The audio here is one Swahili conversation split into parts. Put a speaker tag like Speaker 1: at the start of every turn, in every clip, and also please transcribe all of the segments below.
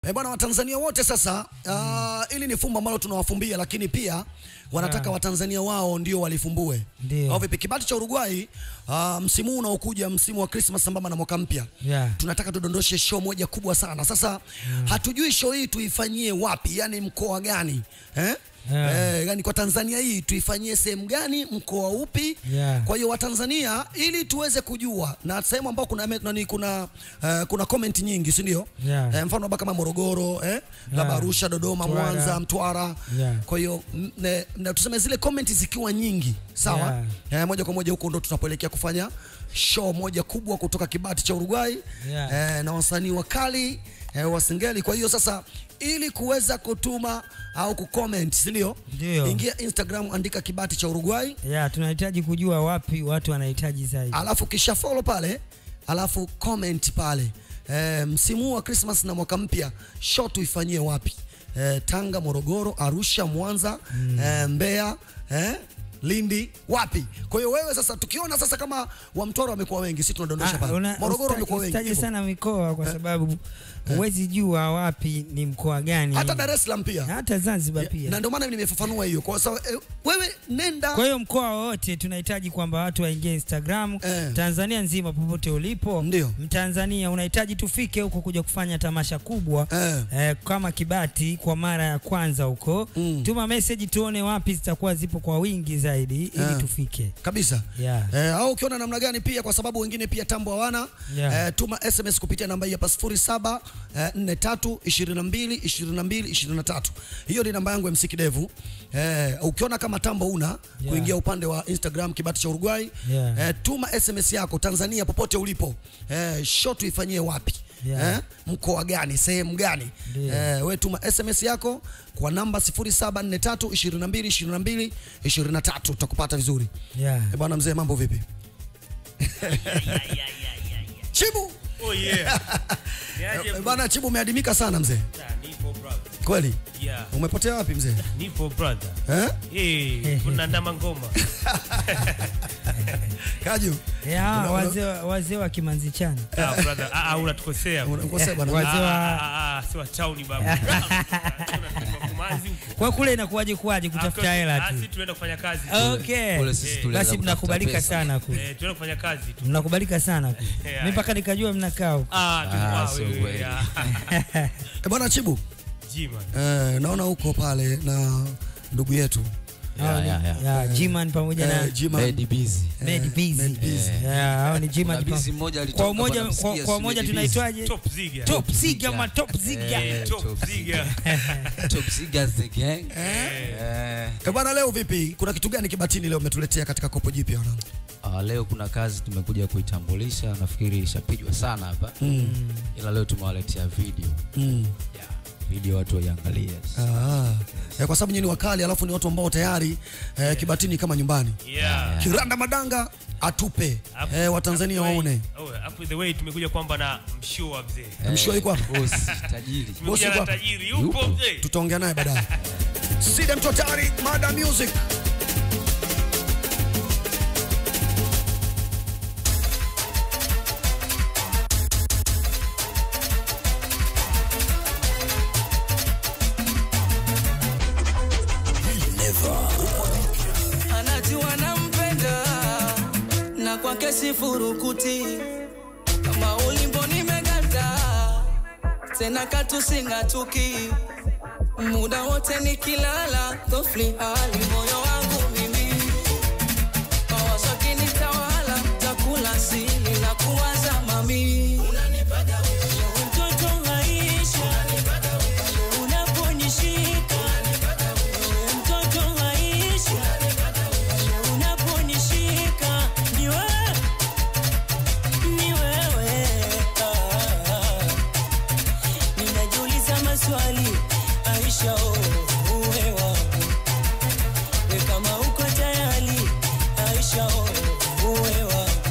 Speaker 1: Eh, bwana Watanzania wote sasa uh, ili ni fumbo ambalo tunawafumbia, lakini pia wanataka Watanzania wao ndio walifumbue.
Speaker 2: Ndio.
Speaker 1: Au vipi? Kibati cha Uruguay uh, msimu huu unaokuja, msimu wa Christmas sambamba na mwaka mpya
Speaker 2: Yeah.
Speaker 1: tunataka tudondoshe show moja kubwa sana. Sasa hatujui show hii tuifanyie wapi, yani mkoa gani eh?
Speaker 2: Yeah.
Speaker 1: Eh, yani kwa Tanzania hii tuifanyie sehemu gani, mkoa upi?
Speaker 2: Yeah.
Speaker 1: Kwa hiyo Watanzania, ili tuweze kujua na sehemu ambao kuna nani, kuna uh, kuna comment nyingi, si ndio?
Speaker 2: Yeah.
Speaker 1: Eh, mfano labda kama Morogoro eh, labda Arusha, Dodoma,
Speaker 2: Mtwara.
Speaker 1: Mwanza, Mtwara.
Speaker 2: Yeah.
Speaker 1: Kwa hiyo m- ne- na tuseme zile comment zikiwa nyingi, sawa? Eh, moja kwa moja huko ndo tunapoelekea kufanya show moja kubwa kutoka Kibati cha Uruguay
Speaker 2: Yeah.
Speaker 1: eh, na wasanii wakali eh, wa Singeli. Kwa hiyo sasa, ili kuweza kutuma au kucomment, si ndio?
Speaker 2: Ndio.
Speaker 1: Ingia Instagram, andika Kibati cha Uruguay
Speaker 2: Yeah, tunahitaji kujua wapi watu wanahitaji zaidi.
Speaker 1: alafu kisha follow pale, alafu comment pale. E, msimu huu wa Christmas na mwaka mpya show tuifanyie wapi? E, Tanga, Morogoro, Arusha, Mwanza, mm. e, Mbeya, e, Lindi, wapi? Kwa hiyo wewe sasa, tukiona sasa kama wa Mtwara wamekuwa wengi, sisi tunadondosha
Speaker 2: Ah,
Speaker 1: pale.
Speaker 2: una-
Speaker 1: Morogoro
Speaker 2: usita-
Speaker 1: wamekuwa wengi.
Speaker 2: usitaje
Speaker 1: hivyo.
Speaker 2: sana mikoa kwa sababu huwezi jua wapi ni mkoa gani.
Speaker 1: Hata Dar es Salaam pia.
Speaker 2: hata Zanzibar pia.
Speaker 1: Na ndio maana nimefafanua hiyo. Kwa sababu e, wewe nenda
Speaker 2: Kwa hiyo mkoa wowote tunahitaji kwamba watu waingie Instagram
Speaker 1: Eh.
Speaker 2: Tanzania nzima, popote ulipo
Speaker 1: Ndio.
Speaker 2: Mtanzania unahitaji tufike huko kuja kufanya tamasha kubwa
Speaker 1: Eh.
Speaker 2: eh, kama Kibati kwa mara ya kwanza huko
Speaker 1: Mm.
Speaker 2: tuma message tuone wapi zitakuwa zipo kwa wingi zaidi ili
Speaker 1: Eh.
Speaker 2: tufike.
Speaker 1: kabisa
Speaker 2: Yeah.
Speaker 1: Eh, au ukiona namna gani pia, kwa sababu wengine pia tambo hawana
Speaker 2: Yeah.
Speaker 1: eh, tuma SMS kupitia namba hii hapa 07 eh, 43 22 22 23. Hiyo ni namba yangu MC Kidevu. Eh, ukiona kama tambo una
Speaker 2: Yeah.
Speaker 1: kuingia upande wa Instagram Kibati cha Uruguay
Speaker 2: Yeah.
Speaker 1: eh, tuma SMS yako Tanzania popote ulipo eh, show tuifanyie wapi
Speaker 2: Yeah.
Speaker 1: eh, mkoa gani sehemu gani
Speaker 2: Ndio.
Speaker 1: eh, we tuma SMS yako kwa namba 0743 22 22 23 tutakupata vizuri.
Speaker 2: Yeah.
Speaker 1: Eh, bwana mzee, mambo vipi? Chibu
Speaker 3: Oh yeah. Niaje
Speaker 1: eh, bwana Chibu, umeadimika sana mzee,
Speaker 3: bro? Nipo brother.
Speaker 1: kweli.
Speaker 3: Yeah.
Speaker 1: Umepotea wapi mzee
Speaker 3: Nipo brother.
Speaker 1: eh?
Speaker 3: Eh, kuna ndama ngoma.
Speaker 1: Kaju
Speaker 2: Yeah,
Speaker 1: Una- una-
Speaker 2: wazee wa- wazee wa Kimanzi chana.
Speaker 3: Ah brother, ah ah, unatukosea. bro.
Speaker 1: unakosea bwana.
Speaker 2: Wazee wa-
Speaker 3: Ah, ah, ah, si wa town babu. Unatupa kumazi huko.
Speaker 2: Kwa kule inakuwaje kuwaje kutafuta hela
Speaker 3: Ah,
Speaker 2: tu.
Speaker 3: si tunaenda kufanya kazi.
Speaker 2: Okay.
Speaker 4: Kule sisi tulianza
Speaker 2: Basi
Speaker 4: kutafuta
Speaker 2: mnakubalika
Speaker 4: pesa.
Speaker 2: sana kule.
Speaker 3: Eh, tunaenda kufanya kazi tu.
Speaker 2: Mnakubalika sana kule.
Speaker 3: Yeah.
Speaker 2: Mimi mpaka nikajua mnakaa huko.
Speaker 3: Ah, tu
Speaker 4: Ah,
Speaker 3: ah,
Speaker 4: sio
Speaker 3: wewe.
Speaker 4: kweli.
Speaker 3: yeah.
Speaker 1: Eh, bwana Chibu
Speaker 3: Jima.
Speaker 1: eh, naona huko pale na ndugu yetu
Speaker 2: Hao ni-
Speaker 4: yeah, yeah.
Speaker 2: yeah, G-Man pamoja na
Speaker 1: eh, Jima
Speaker 4: Lady Busy.
Speaker 2: Made Busy.
Speaker 1: Made Busy.
Speaker 2: Yeah, hao ni G-Man
Speaker 4: Kuna
Speaker 2: pa-
Speaker 4: busy mmoja alitoka
Speaker 2: Kwa umoja
Speaker 4: hapa
Speaker 2: kwa,
Speaker 4: namsikia
Speaker 2: kwa
Speaker 4: si
Speaker 2: umoja
Speaker 4: Lady
Speaker 2: tunaitwaje?
Speaker 3: Top Ziga.
Speaker 2: Top Ziga
Speaker 4: Ziga.
Speaker 2: ma Top Ziga.
Speaker 4: Eh,
Speaker 3: Top
Speaker 4: Top
Speaker 3: Ziga.
Speaker 4: Top Ziggers the gang. Eh.
Speaker 1: eh, bwana, leo vipi? Kuna kitu gani kibatini leo umetuletea katika kopo jipya wanangu?
Speaker 4: Ah, leo kuna kazi tumekuja kuitambulisha, nafikiri ishapigwa sana hapa
Speaker 1: Mm.
Speaker 4: ila leo tumewaletea video
Speaker 1: Mm.
Speaker 4: yeah. video watu waiangalie.
Speaker 1: Ah. Eh, kwa sababu nyinyi ni wakali alafu ni watu ambao tayari eh, kibatini kama nyumbani.
Speaker 3: Yeah.
Speaker 1: Kiranda Madanga atupe
Speaker 3: Hapo-
Speaker 1: eh, Watanzania
Speaker 3: hapo the way-
Speaker 1: waone.
Speaker 3: Oh, hapo the way tumekuja kwamba na mshua mzee.
Speaker 4: Eh,
Speaker 1: Mshua yuko hapa?
Speaker 4: boss, tajiri.
Speaker 1: Bosi
Speaker 3: Tumekuja
Speaker 1: yuko
Speaker 3: na
Speaker 1: hapa?
Speaker 3: tajiri. Yupo
Speaker 4: Yupo.
Speaker 3: mzee.
Speaker 1: Tutaongea naye baadaye. Sida Mtotari, Mada Music.
Speaker 5: anajua nampenda na kwake sifurukuti kama ulimbo nimeganda tena katusingatuki muda wote nikilala dhofli hali moyo wangu mimi mawazo kinitawala takula sili na kuwaza mami mtoto maisha unaponishika mtoto maisha unaponishika ni wewe ni wewe ah, ninajiuliza maswali Aisha oh, uwe wangu we kama uko tayari Aisha oh, uwe wangu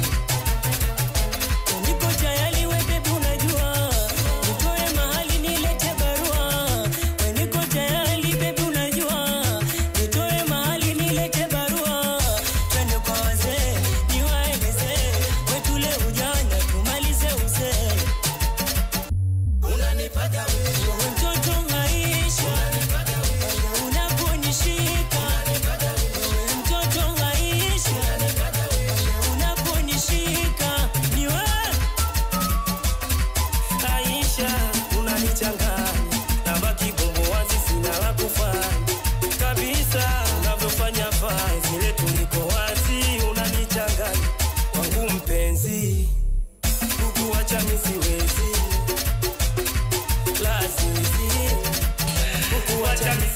Speaker 5: niko tayari we bebi unajua nitoe mahali nilete barua we niko tayari bebi unajua nitoe mahali nilete barua twende kwa wazee niwaelezee wetule ujana tumalize uzee unanipata wewe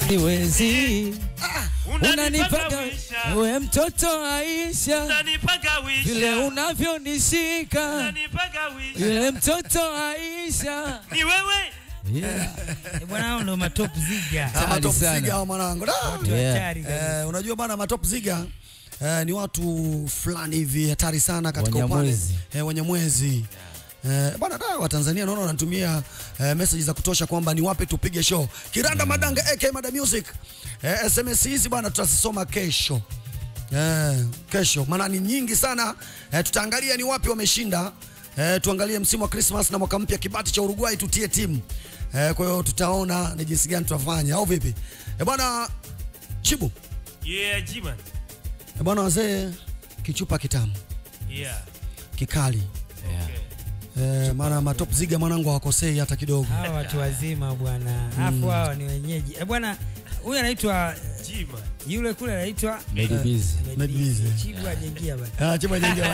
Speaker 4: siwezi unanipaga
Speaker 3: wisha.
Speaker 4: we mtoto Aisha
Speaker 3: Unanipaga wisha.
Speaker 4: vile unavyonishika
Speaker 3: Unanipaga wisha.
Speaker 4: yule mtoto Aisha
Speaker 3: Ni wewe.
Speaker 4: yeah.
Speaker 2: Eh, bwana hao ndo matop ziga
Speaker 1: Ah,
Speaker 4: Hatari
Speaker 1: matop
Speaker 4: sana.
Speaker 1: ziga hao mwanangu Da!
Speaker 2: watu
Speaker 4: Yeah.
Speaker 2: hatari kabisa.
Speaker 1: Eh, unajua bana matop ziga eh, ni watu fulani hivi hatari sana katika upande
Speaker 4: Wanyamwezi.
Speaker 1: eh, Wanyamwezi Eh, bana da Watanzania naona wanatumia eh, message za kutosha kwamba ni wape tupige show. Kiranda Madanga AK Mada Music. Eh, SMS hizi bana tutazisoma kesho. Eh, kesho maana ni nyingi sana. Eh, tutaangalia ni wapi wameshinda. Eh, tuangalie msimu wa Christmas na mwaka mpya kibati cha Uruguay tutie timu. Eh, kwa hiyo tutaona ni jinsi gani tutafanya au vipi? Eh, bwana Chibu.
Speaker 3: Yeah, Jiman.
Speaker 1: Eh, bwana wazee kichupa kitamu
Speaker 3: Yeah.
Speaker 1: kikali.
Speaker 4: Yeah.
Speaker 1: Eh, maana matop ziga mwanangu hawakosei hata kidogo.
Speaker 2: hawa watu wazima bwana afu hawa ni wenyeji Eh, bwana huyu anaitwa
Speaker 3: Jiman.
Speaker 2: yule kule anaitwa
Speaker 4: Made busy.
Speaker 1: Made busy.
Speaker 2: Chibu ajengia bwana
Speaker 1: Ah, chuma nyingi.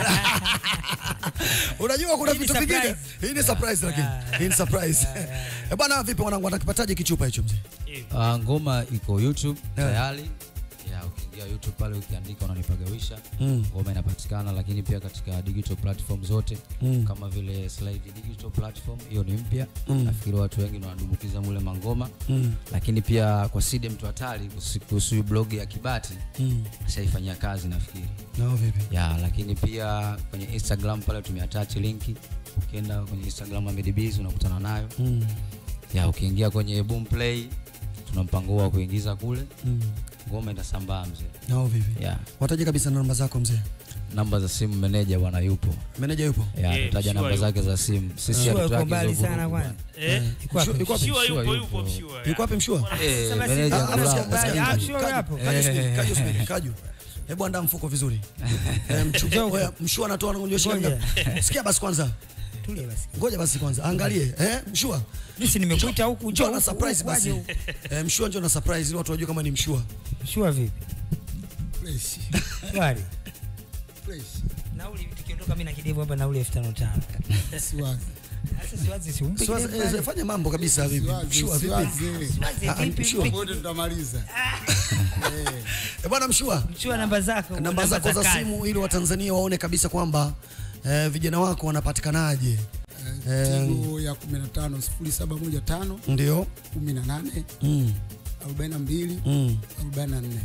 Speaker 1: Unajua kuna
Speaker 2: Hii ni
Speaker 1: vitu vingine.
Speaker 2: surprise.
Speaker 1: Hii ni surprise lakini. Hii ni surprise. Eh, bwana vipi mwanangu atakipataje kichupa hicho mzee?
Speaker 3: Eh,
Speaker 4: Uh, ngoma iko YouTube
Speaker 1: Yeah.
Speaker 4: tayari. Yeah, ukiingia YouTube pale ukiandika unanipagawisha
Speaker 1: Mm.
Speaker 4: ngoma inapatikana, lakini pia katika digital platform zote
Speaker 1: Mm.
Speaker 4: kama vile Slide digital platform, hiyo ni mpya.
Speaker 1: Mm.
Speaker 4: Nafikiri watu wengi ndio wanadumbukiza mule mangoma,
Speaker 1: Mm.
Speaker 4: lakini pia kwa Side mtu hatari kuhusu- kuhusu blog ya Kibati
Speaker 1: Mm.
Speaker 4: ashaifanyia kazi nafikiri.
Speaker 1: Nao vipi?
Speaker 4: ya lakini pia kwenye Instagram pale tumeattach linki, ukienda kwenye Instagram ya Medibiz unakutana nayo
Speaker 1: Mm.
Speaker 4: ya ukiingia kwenye Boomplay tuna mpango wa kuingiza kule
Speaker 1: Mm.
Speaker 4: ngoma itasambaa mzee.
Speaker 1: Nao vipi?
Speaker 4: Ya
Speaker 1: Wataje kabisa namba zako mzee.
Speaker 4: namba za simu meneja bwana yupo.
Speaker 1: Meneja yupo?
Speaker 4: Ya
Speaker 3: Eh,
Speaker 4: tutaja
Speaker 3: sure
Speaker 4: namba
Speaker 3: yupo.
Speaker 4: zake za simu. Sisi
Speaker 2: Sure
Speaker 4: hatutaki
Speaker 2: yuko
Speaker 4: hizo
Speaker 2: mbali
Speaker 4: vurugu
Speaker 2: sana
Speaker 4: bwana.
Speaker 2: kwani
Speaker 3: Eh.
Speaker 2: Iko wapi?
Speaker 1: Mshua- Yuko wapi?
Speaker 3: Mshua
Speaker 4: Mshua
Speaker 3: yupo,
Speaker 4: yupo.
Speaker 3: yupo mshua.
Speaker 1: Yuko wapi mshua?
Speaker 4: Eh,
Speaker 2: Sasa
Speaker 4: meneja
Speaker 2: basi-
Speaker 1: Ah,
Speaker 4: Ngulao.
Speaker 1: nasikia- nasikia-
Speaker 2: Ah,
Speaker 1: Kaju-
Speaker 2: mshua
Speaker 1: Kaju-
Speaker 2: yapo.
Speaker 1: Kaju subiri,
Speaker 4: Eh.
Speaker 1: Kaju subiri, Kaju. Hebu andaa mfuko vizuri. Eh, mchu-
Speaker 2: Njoo.
Speaker 1: oya, Mshua anatoa anakunjua shilingi
Speaker 2: Ngoja.
Speaker 1: ngapi? Sikia basi kwanza.
Speaker 2: Tulia basi
Speaker 1: Ngoja basi kwanza. Angalie. Eh, mshua.
Speaker 2: Mimi nimekuita huku
Speaker 1: Njoo na
Speaker 2: huku,
Speaker 1: surprise
Speaker 2: huku,
Speaker 1: basi.
Speaker 2: waje huku.
Speaker 1: Eh, mshua njoo na surprise ili watu wajue kama ni mshua.
Speaker 2: Shua vipi?
Speaker 6: Fresh.
Speaker 2: Shwari.
Speaker 6: Fresh.
Speaker 2: Nauli tukiondoka mimi na kidevu hapa nauli 5500.
Speaker 6: Siwazi.
Speaker 2: Sasa siwazi si umpe
Speaker 1: Siwazi-
Speaker 2: kidevu
Speaker 1: eh,
Speaker 2: pale.
Speaker 1: fanya mambo kabisa vipi?
Speaker 6: Siwazi.
Speaker 1: Mshua vipi?
Speaker 6: Siwazi.
Speaker 2: Siwazi
Speaker 1: Ah,
Speaker 2: vipi?
Speaker 1: mshua.
Speaker 2: vipi?
Speaker 6: Wote tutamaliza. Eh.
Speaker 1: Eh, bwana mshua.
Speaker 2: Chua namba zako.
Speaker 1: namba zako za
Speaker 2: kazi.
Speaker 1: simu ili watanzania waone kabisa kwamba eh, vijana wako wanapatikanaje
Speaker 6: Eh, Tigo ya 15 0715
Speaker 1: ndio
Speaker 6: 18
Speaker 1: mm.
Speaker 6: 42
Speaker 1: mm.
Speaker 6: 44.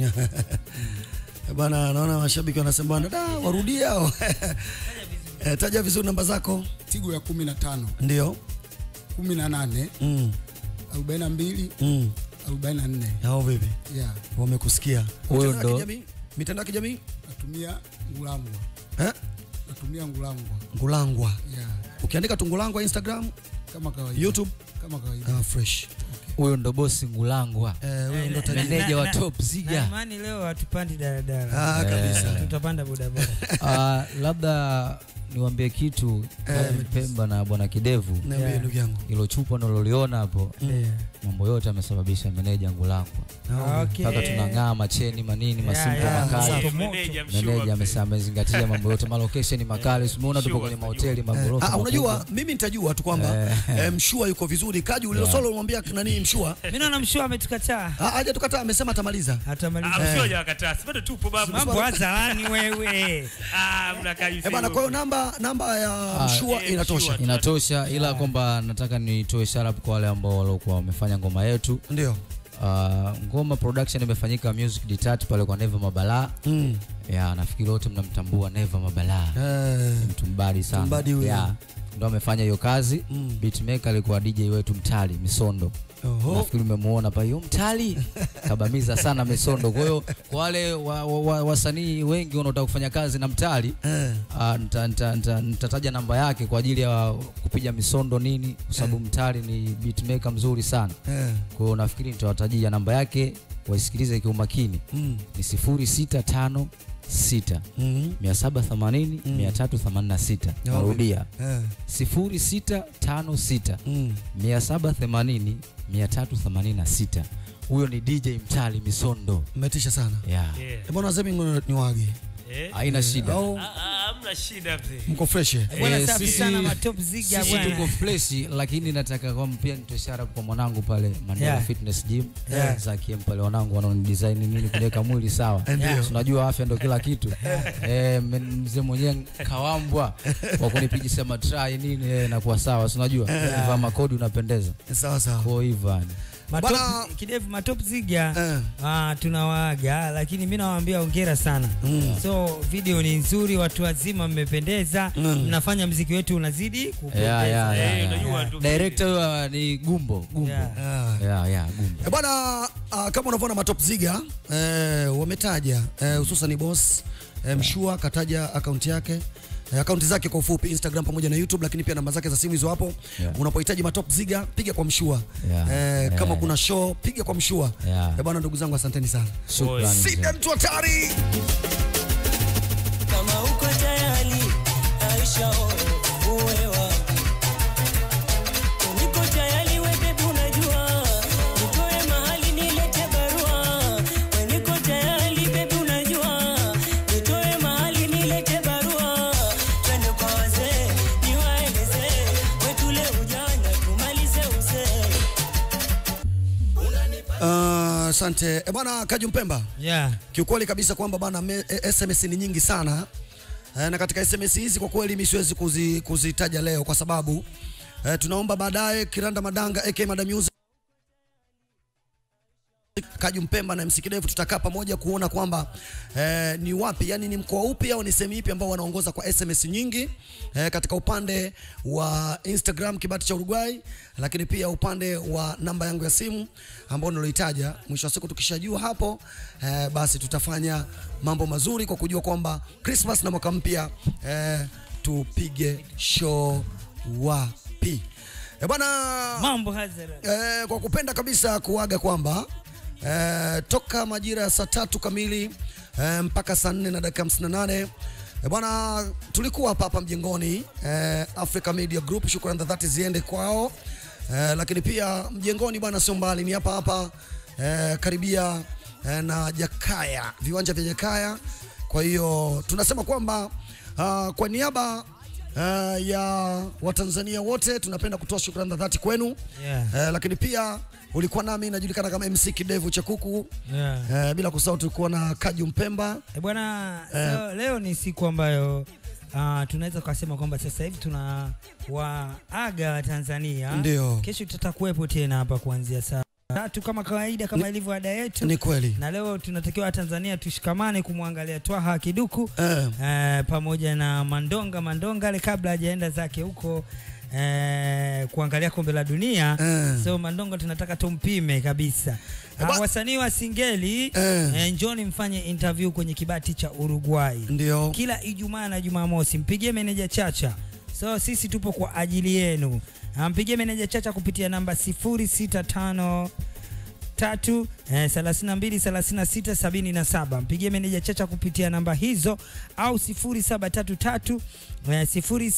Speaker 1: Eh, bwana naona mashabiki wanasema bwana da warudie hao eh, taja vizuri namba zako
Speaker 6: Tigo ya 15
Speaker 1: ndio
Speaker 6: 18
Speaker 1: mm.
Speaker 6: 42
Speaker 1: mm.
Speaker 6: 44.
Speaker 1: hao vipi
Speaker 6: Yeah.
Speaker 1: wamekusikia
Speaker 4: Huyo
Speaker 1: Mitandao ya
Speaker 4: ndo-
Speaker 1: kijamii? mitandao ya kijamii
Speaker 6: Natumia ngulangwa.
Speaker 1: eh?
Speaker 6: Natumia ngulangwa.
Speaker 1: ngulangwa
Speaker 6: Yeah.
Speaker 1: ukiandika tu ngulangwa instagram
Speaker 6: Kama kawaida.
Speaker 1: youtube
Speaker 6: Kama kawaida.
Speaker 1: ah, fresh
Speaker 4: Huyo ndo bosi Ngulangwa.
Speaker 1: eh, huyo ndo tajiri
Speaker 4: Meneja wa
Speaker 2: na-
Speaker 4: Top
Speaker 2: Na
Speaker 4: Ziga.
Speaker 2: imani leo hatupandi daladala.
Speaker 1: ah, kabisa
Speaker 2: Tutapanda bodaboda.
Speaker 4: Ah, labda niwaambie kitu
Speaker 1: Eh,
Speaker 4: Pemba na bwana Kidevu,
Speaker 1: niambie
Speaker 2: Yeah.
Speaker 1: ndugu yangu
Speaker 4: hilo chupa naloliona hapo,
Speaker 2: Ndio.
Speaker 4: mambo yote amesababisha meneja Ngulangwa
Speaker 2: Okay.
Speaker 4: mpaka tunang'aa macheni manini
Speaker 2: Yeah,
Speaker 4: masimpo
Speaker 2: yeah.
Speaker 4: makali.
Speaker 2: Moto,
Speaker 3: Eh,
Speaker 2: moto.
Speaker 3: meneja mshua
Speaker 4: Meneja
Speaker 3: pe.
Speaker 4: amesa- amezingatia mambo yote, malokesheni makali. Umeona tupo
Speaker 3: Sure,
Speaker 4: kwenye
Speaker 3: najua.
Speaker 4: mahoteli
Speaker 1: Eh,
Speaker 4: magorofa.
Speaker 1: ah, unajua
Speaker 4: makubwa.
Speaker 1: mimi nitajua tu kwamba eh, mshua yuko vizuri kaji ulilo solo umwambia nani mshua
Speaker 2: Mimi naona mshua ametukataa.
Speaker 1: Ah, haja tukataa amesema atamaliza
Speaker 3: Ah,
Speaker 2: Hatamaliza.
Speaker 3: mshua hajawakataa. Si bado tupo babu.
Speaker 2: Mambo hadharani wewe.
Speaker 3: Ah, mnakaa
Speaker 1: eh bana kwa hiyo namba namba ya
Speaker 4: Ah,
Speaker 1: mshua
Speaker 3: eh,
Speaker 1: inatosha
Speaker 3: mshua.
Speaker 4: Inatosha, ila kwamba nataka nitoe sharp kwa wale ambao waliokuwa wamefanya ngoma yetu.
Speaker 1: ndio
Speaker 4: Uh, ngoma production imefanyika Music Detach pale kwa Neva Mabala.
Speaker 1: mm.
Speaker 4: Ya, nafikiri wote mnamtambua Neva Mabala.
Speaker 1: eh,
Speaker 4: Mtu mbadi sana.
Speaker 1: Mbadi huyo.
Speaker 4: Ya, ndo amefanya hiyo kazi.
Speaker 1: Mm.
Speaker 4: Beatmaker alikuwa DJ wetu Mtali Misondo.
Speaker 1: oho
Speaker 4: Nafikiri umemuona pa hiyo Mtali kabamiza sana Misondo. Kwa hiyo kwa wale wasanii wa, wa, wasanii wengi wanaotaka kufanya kazi na Mtali
Speaker 1: eh,
Speaker 4: Ah, nita- nita- nita- nitataja namba yake kwa ajili ya kupiga misondo nini, kwa sababu Mtali ni beatmaker mzuri sana.
Speaker 1: eh,
Speaker 4: Kwa hiyo nafikiri nitawatajia namba yake, waisikilize kiumakini.
Speaker 1: mm,
Speaker 4: Ni 0656
Speaker 1: mm,
Speaker 4: 780 386. Narudia
Speaker 1: eh,
Speaker 4: 0656
Speaker 1: mm.
Speaker 4: 780 386. Huyo ni DJ Mtali Misondo.
Speaker 1: mmetisha sana
Speaker 4: Yeah.
Speaker 3: Yeah.
Speaker 1: Eh, bwana zemi ni wage
Speaker 3: Eh.
Speaker 4: Haina shida.
Speaker 1: au
Speaker 3: Ah, ah, hamna hamna shida mzee.
Speaker 1: mko fresh eh?
Speaker 2: Bwana
Speaker 4: Eh,
Speaker 2: safi
Speaker 4: sisi-
Speaker 2: sana matop ziga
Speaker 4: sisi tuko
Speaker 2: bwana.
Speaker 4: freshi lakini nataka kwa pia nitoe shara kwa mwanangu pale Mandela
Speaker 2: Yeah.
Speaker 4: Fitness Gym
Speaker 2: Yeah.
Speaker 4: Zakiem pale wanangu wanaoni design nini kuweka mwili sawa
Speaker 1: Ndio.
Speaker 4: Si unajua afya ndio kila kitu eh, men- mzee mwenyewe kawambwa kwa kunipigisha matrai nini eh, nakuwa sawa si unajua vaa makodi unapendeza
Speaker 1: sawa sawa
Speaker 4: kwa hivyo yani.
Speaker 2: Matop,
Speaker 1: Bwana-
Speaker 2: kidevu matop ziga
Speaker 1: Eh.
Speaker 2: ah, tunawaaga lakini mi nawaambia ongera sana so video ni nzuri watu wazima mmependeza mnafanya mziki wetu unazidi kupendeza
Speaker 4: yeah, yeah, yeah,
Speaker 3: Eh,
Speaker 4: yeah.
Speaker 3: unajua tu-
Speaker 4: Director huyo ni Gumbo Gumbo
Speaker 2: Yeah.
Speaker 1: Ah.
Speaker 4: yeah, yeah, Gumbo
Speaker 1: Eh, bwana uh, kama unavyoona matop ziga eh, wametaja eh, hususan boss eh, mshua kataja akaunti yake eh, akaunti zake kwa ufupi Instagram pamoja na YouTube, lakini pia namba zake za simu hizo hapo.
Speaker 4: Yeah.
Speaker 1: Unapohitaji matop ziga piga kwa mshua
Speaker 4: Yeah.
Speaker 1: eh, kama
Speaker 4: Yeah.
Speaker 1: kuna show piga kwa mshua
Speaker 4: Yeah.
Speaker 1: eh, bwana, ndugu zangu asanteni sana.
Speaker 4: Shukrani mzee.
Speaker 1: Sida mtu hatari.
Speaker 5: kama uko tayari Aisha oh, uwe wangu niko tayari we baby unajua nitoe mahali nilete barua we niko tayari baby unajua nitoe mahali nilete barua twende kwa wazee niwaeleze wetule ujana tumalize uzee
Speaker 1: Ah, Asante uh, bwana Kaju Mpemba.
Speaker 2: yeah.
Speaker 1: Kiukweli kabisa kwamba bana me- eh, SMS ni nyingi sana eh, na katika SMS hizi kwa kweli mimi siwezi kuzi, kuzitaja leo kwa sababu eh, tunaomba baadaye Kiranda Madanga AK Madam Music Kaju Mpemba na MC Kidevu tutakaa pamoja kuona kwamba eh, ni wapi yani ni mkoa upi au ni sehemu ipi ambao wanaongoza kwa SMS nyingi eh, katika upande wa Instagram kibati cha Uruguay, lakini pia upande wa namba yangu ya simu ambao niloitaja. Mwisho wa siku tukishajua hapo eh, basi tutafanya mambo mazuri kwa kujua kwamba Christmas na mwaka mpya eh, tupige show wapi. Eh, bwana
Speaker 2: mambo hazara
Speaker 1: eh, kwa kupenda kabisa kuaga kwamba eh, toka majira ya saa tatu kamili eh, mpaka saa nne na dakika 58 eh, bwana tulikuwa hapa hapa mjengoni eh, Africa Media Group, shukrani za dhati ziende kwao eh, lakini pia mjengoni bwana sio mbali, ni hapa hapa eh, karibia eh, na Jakaya, viwanja vya Jakaya. Kwa hiyo tunasema kwamba uh, kwa niaba uh, ya Watanzania wote tunapenda kutoa shukrani za dhati kwenu
Speaker 2: Yeah.
Speaker 1: eh, lakini pia ulikuwa nami najulikana kama MC Kidevu cha kuku
Speaker 2: yeah.
Speaker 1: eh, bila kusahau tulikuwa na Kaju Mpemba
Speaker 2: E bwana, leo, leo ni siku ambayo uh, tunaweza kusema kwamba sasa hivi tuna waaga wa Tanzania.
Speaker 1: Ndio.
Speaker 2: Kesho tutakuwepo tena hapa kuanzia saa tatu kama kawaida, kama ilivyo ada yetu,
Speaker 1: ni kweli
Speaker 2: na leo tunatakiwa Tanzania tushikamane kumwangalia Twaha Kiduku
Speaker 1: eh,
Speaker 2: eh, pamoja na Mandonga Mandongale kabla hajaenda zake huko eh, kuangalia kombe la dunia
Speaker 1: Eh.
Speaker 2: so Mandonga tunataka tumpime kabisa.
Speaker 1: ba-
Speaker 2: Uh, wasanii wa singeli
Speaker 1: Eh.
Speaker 2: eh, njoni mfanye interview kwenye kibati cha Uruguay
Speaker 1: ndio
Speaker 2: kila Ijumaa na Jumamosi. Mpigie meneja Chacha, so sisi tupo kwa ajili yenu. Ah, Mpigie meneja Chacha kupitia namba 065 tatu eh, 32 36 77. Mpigie meneja Chacha kupitia namba hizo au 0733 eh,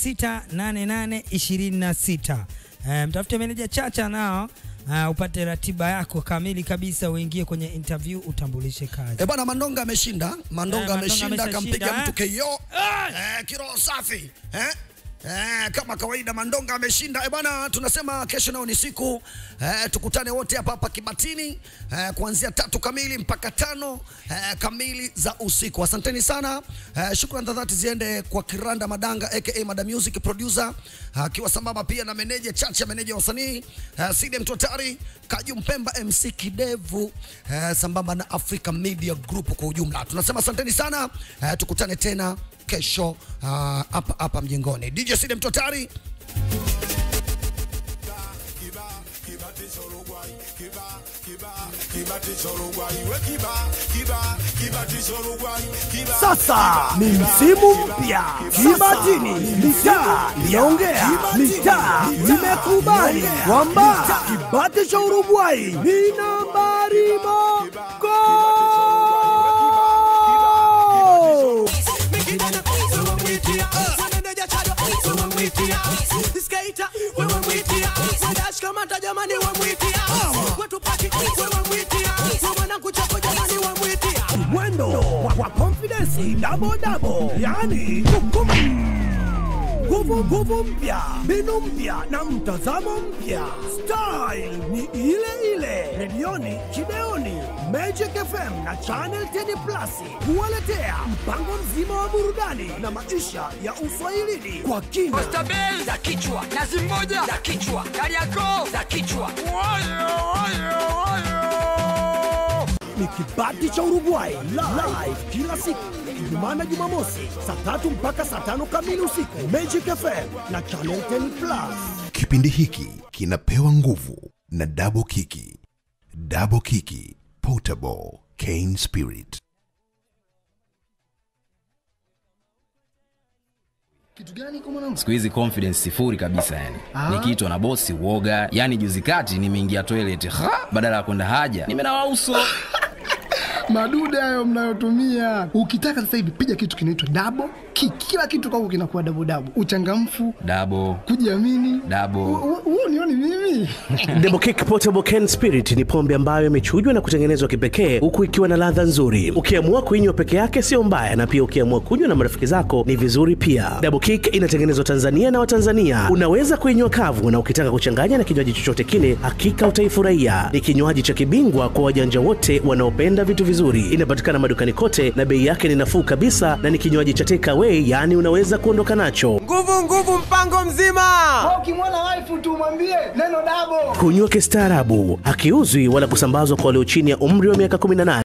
Speaker 2: 0688 26. Eh, mtafute meneja Chacha nao uh, upate ratiba yako kamili kabisa, uingie kwenye interview utambulishe kazi.
Speaker 1: eh, bwana Mandonga ameshinda Mandonga
Speaker 2: Eh, Mandonga
Speaker 1: ameshinda
Speaker 2: ameshashinda,
Speaker 1: akampiga
Speaker 2: eh?
Speaker 1: mtu KO eh, kiroho safi eh? Eh, kama kawaida Mandonga ameshinda eh, bwana tunasema kesho nayo ni siku eh, tukutane wote hapa hapa Kibatini eh, kuanzia tatu kamili mpaka tano eh, kamili za usiku. Asanteni sana eh, shukrani za dhati ziende kwa Kiranda Madanga aka Madam Music producer akiwa sambamba pia na meneja Chacha, meneja wa wasanii eh, Side Mtotari, Kaju Mpemba, MC Kidevu eh, sambamba na Africa Media Group kwa ujumla. Tunasema asanteni sana eh, tukutane tena kesho ah, hapa hapa mjengoni. DJ Side Mtotari
Speaker 7: Sasa ni msimu mpya, Kibatini mitaa inaongea, mitaa imekubali kwamba kibati cha Uruguay ni nambari mogo. mwendo wa, wa confidence double double, yani kukum nguvu nguvu mpya, mbinu mpya na mtazamo mpya. Style ni ile ile, redioni, kideoni, Magic FM na Channel 10 Plus kuwaletea mpango mzima wa burudani na maisha ya uswahilini kwa kina.
Speaker 8: Stabeli za kichwa, nazi moja za kichwa, Kariakoo za kichwa.
Speaker 7: ni kibati cha Uruguay live kila siku Ijumaa na Jumamosi saa tatu mpaka saa tano kamili usiku Magic FM na Channel 10 Plus.
Speaker 9: Kipindi hiki kinapewa nguvu na Double Kiki. Double Kiki Potable Cane Spirit.
Speaker 10: siku hizi confidence sifuri kabisa yani nikiitwa na bosi uoga yani juzi kati nimeingia toilet ha! badala ya kwenda haja nimenawa uso
Speaker 11: madude hayo mnayotumia ukitaka sasa hivi piga kitu kinaitwa dabo ki, kila kitu kwako kinakuwa dabo dabo uchangamfu
Speaker 10: dabo
Speaker 11: kujiamini
Speaker 10: dabo
Speaker 11: huo nioni mimi
Speaker 12: Double Kick Portable Can Spirit ni pombe ambayo imechujwa na kutengenezwa kipekee huku ikiwa na ladha nzuri. Ukiamua kuinywa peke yake sio mbaya, na pia ukiamua kunywa na marafiki zako ni vizuri pia. Double Kick inatengenezwa Tanzania na Watanzania. Unaweza kuinywa kavu, na ukitaka kuchanganya na kinywaji chochote kile, hakika utaifurahia. Ni kinywaji cha kibingwa kwa wajanja wote wanaopenda vitu vizuri. Inapatikana madukani kote na bei yake ni nafuu kabisa, na ni kinywaji cha take away, yaani unaweza kuondoka nacho.
Speaker 13: nguvu nguvu mpango mzima
Speaker 11: ukimwona waifu tu mwambie neno dabo
Speaker 12: Kunywa kistaarabu, hakiuzwi wala kusambazwa kwa walio chini ya umri wa miaka 18.